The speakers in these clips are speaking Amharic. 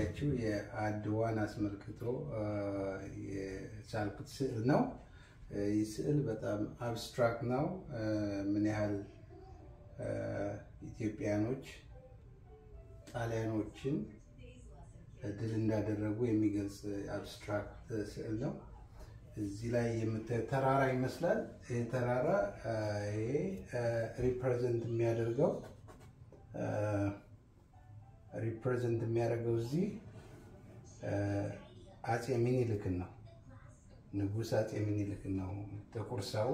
ማሳያችው የአድዋን አስመልክቶ የሳልኩት ስዕል ነው። ይህ ስዕል በጣም አብስትራክት ነው። ምን ያህል ኢትዮጵያኖች ጣሊያኖችን ድል እንዳደረጉ የሚገልጽ አብስትራክት ስዕል ነው። እዚህ ላይ የምታዩት ተራራ ይመስላል። ይህ ተራራ ይሄ ሪፕሬዘንት የሚያደርገው ሪፕሬዘንት የሚያደርገው እዚህ አፄ ሚኒልክን ነው። ንጉሥ አፄ ሚኒልክን ነው። ጥቁር ሰው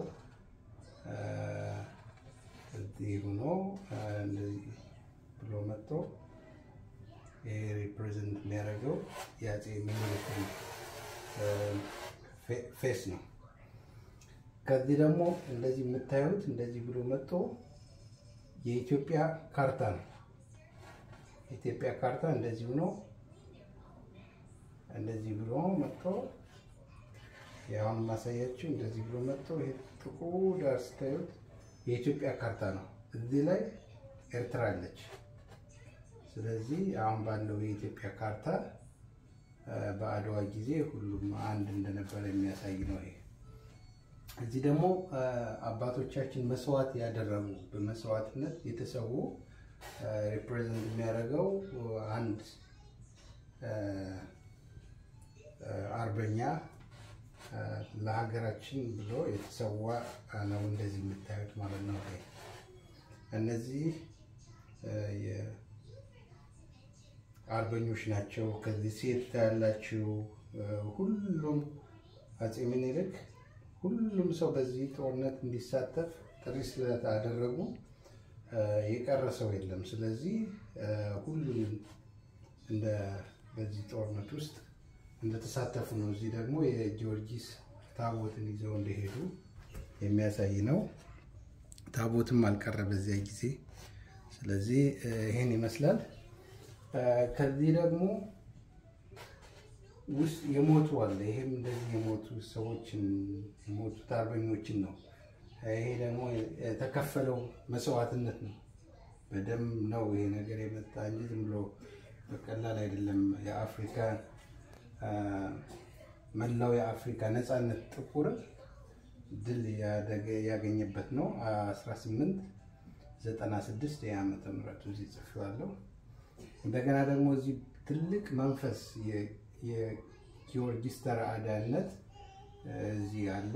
እዚህ ሆኖ እንደዚህ ብሎ መጥቶ ይሄ ሪፕሬዘንት የሚያደርገው የአፄ ሚኒልክን ፌስ ነው። ከዚህ ደግሞ እንደዚህ የምታዩት እንደዚህ ብሎ መጥቶ የኢትዮጵያ ካርታ ነው። የኢትዮጵያ ካርታ እንደዚህ ሆኖ እንደዚህ ብሎ መጥቶ ያሁን ማሳያችሁ እንደዚህ ብሎ መጥቶ ይሄ ጥቁር ዳር ስታዩት የኢትዮጵያ ካርታ ነው። እዚህ ላይ ኤርትራ አለች። ስለዚህ አሁን ባለው የኢትዮጵያ ካርታ በአድዋ ጊዜ ሁሉም አንድ እንደነበረ የሚያሳይ ነው። ይሄ እዚህ ደግሞ አባቶቻችን መስዋዕት ያደረጉ በመስዋዕትነት የተሰዉ ሪፕሬዘንት የሚያደርገው አንድ አርበኛ ለሀገራችን ብሎ የተሰዋ ነው። እንደዚህ የምታዩት ማለት ነው። እነዚህ አርበኞች ናቸው። ከዚህ ሴት ታያላችሁ። ሁሉም አፄ ምኒልክ ሁሉም ሰው በዚህ ጦርነት እንዲሳተፍ ጥሪ ስለታደረጉ የቀረ ሰው የለም። ስለዚህ ሁሉም እንደ በዚህ ጦርነት ውስጥ እንደተሳተፉ ነው። እዚህ ደግሞ የጊዮርጊስ ታቦትን ይዘው እንደሄዱ የሚያሳይ ነው። ታቦትም አልቀረ በዚያ ጊዜ። ስለዚህ ይሄን ይመስላል። ከዚህ ደግሞ ውስጥ የሞቱ አለ። ይሄም እንደዚህ የሞቱ ሰዎችን የሞቱት አርበኞችን ነው። ይሄ ደግሞ የተከፈለው መስዋዕትነት ነው። በደም ነው ይሄ ነገር የመጣ እንጂ ዝም ብሎ በቀላል አይደለም። የአፍሪካ መላው የአፍሪካ ነፃነት ጥቁር ድል ያገኘበት ነው። 1896 የዓመተ ምህረቱ እዚህ ጽፌዋለሁ። እንደገና ደግሞ እዚህ ትልቅ መንፈስ የጊዮርጊስ ተራዳኢነት እዚህ አለ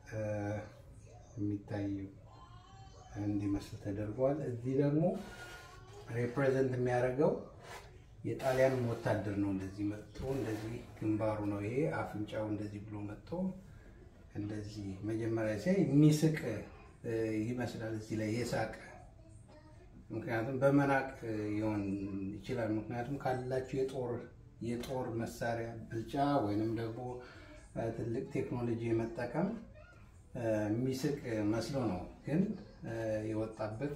የሚታይ እንዲመስል ተደርጓል። እዚህ ደግሞ ሪፕሬዘንት የሚያደርገው የጣሊያን ወታደር ነው። እንደዚህ መጥቶ እንደዚህ ግንባሩ ነው ይሄ አፍንጫው እንደዚህ ብሎ መጥቶ እንደዚህ መጀመሪያ ሲያይ የሚስቅ ይመስላል። እዚህ ላይ የሳቀ ምክንያቱም በመናቅ ሊሆን ይችላል። ምክንያቱም ካላቸው የጦር የጦር መሳሪያ ብልጫ ወይንም ደግሞ ትልቅ ቴክኖሎጂ የመጠቀም የሚስቅ መስሎ ነው። ግን የወጣበት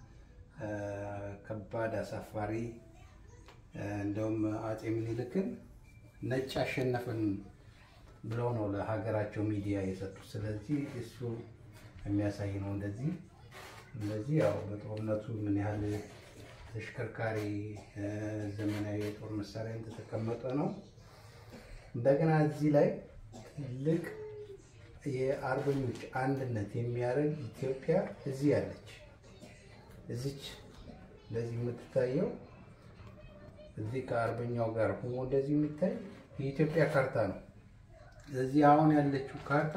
ከባድ አሳፋሪ እንደውም አፄ ምኒልክን ነጭ አሸነፍን ብለው ነው ለሀገራቸው ሚዲያ የሰጡት። ስለዚህ እሱ የሚያሳይ ነው። እንደዚህ እንደዚህ ያው በጦርነቱ ምን ያህል ተሽከርካሪ ዘመናዊ የጦር መሳሪያ እንደተቀመጠ ነው። እንደገና እዚህ ላይ ትልቅ የአርበኞች አንድነት የሚያደርግ ኢትዮጵያ እዚህ ያለች እዚች እንደዚህ የምትታየው እዚህ ከአርበኛው ጋር ሆኖ እንደዚህ የሚታይ የኢትዮጵያ ካርታ ነው። እዚህ አሁን ያለችው ካርታ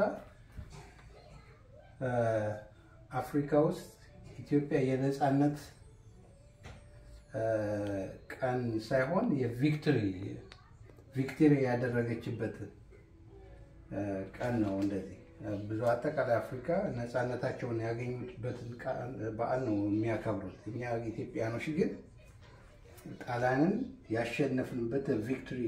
አፍሪካ ውስጥ ኢትዮጵያ የነፃነት ቀን ሳይሆን የቪክቶሪ ቪክቶሪ ያደረገችበት ቀን ነው። እንደዚህ ብዙ አጠቃላይ አፍሪካ ነፃነታቸውን ያገኙበትን በዓል ነው የሚያከብሩት። እኛ ኢትዮጵያኖች ግን ጣሊያንን ያሸነፍንበት ቪክቶሪ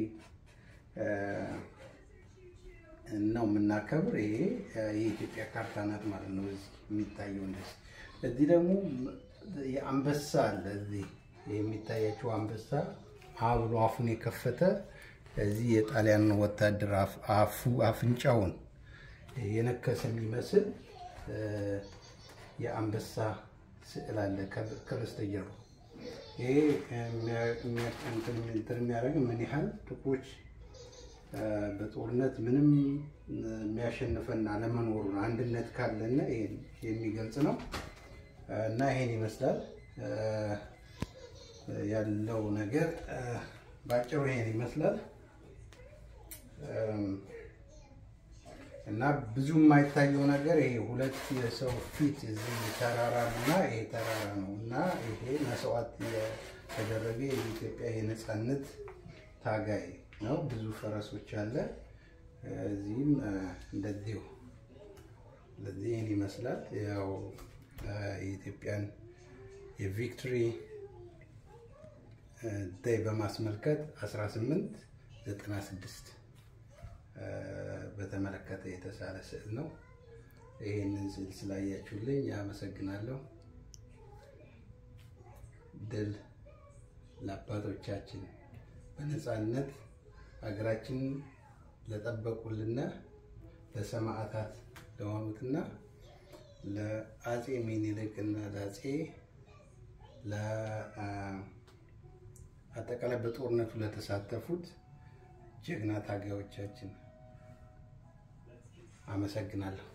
ነው የምናከብር። ይሄ የኢትዮጵያ ካርታ ናት ማለት ነው። እዚህ የሚታየው እንደዚህ። እዚህ ደግሞ የአንበሳ አለ። እዚህ የሚታያቸው አንበሳ አብሎ አፉን የከፈተ እዚህ የጣሊያን ወታደር አፉ አፍንጫውን የነከሰ የሚመስል የአንበሳ ስዕል አለ ከበስተጀርባው። ይሄ እንትን የሚያደርግ ምን ያህል ጥቁሮች በጦርነት ምንም የሚያሸንፈን አለመኖሩን አንድነት ካለና የሚገልጽ ነው እና ይሄን ይመስላል ያለው ነገር ባጭሩ ይሄን ይመስላል እና ብዙ የማይታየው ነገር ይሄ ሁለት የሰው ፊት እዚህ ተራራ እና ይሄ ተራራ ነው እና ይሄ መስዋዕት የተደረገ የኢትዮጵያ የነፃነት ታጋይ ነው። ብዙ ፈረሶች አለ። እዚህም እንደዚሁ እንደዚህ ይህን ይመስላል። ያው የኢትዮጵያን የቪክቶሪ ዴይ በማስመልከት 1896 በተመለከተ የተሳለ ስዕል ነው። ይህንን ስዕል ስላያችሁልኝ አመሰግናለሁ። ድል ለአባቶቻችን በነፃነት ሀገራችንን ለጠበቁልና ለሰማዕታት ለሆኑትና ለአፄ ሚኒልክ እና ለአፄ አጠቃላይ በጦርነቱ ለተሳተፉት ጀግና ታጋዮቻችን አመሰግናለሁ።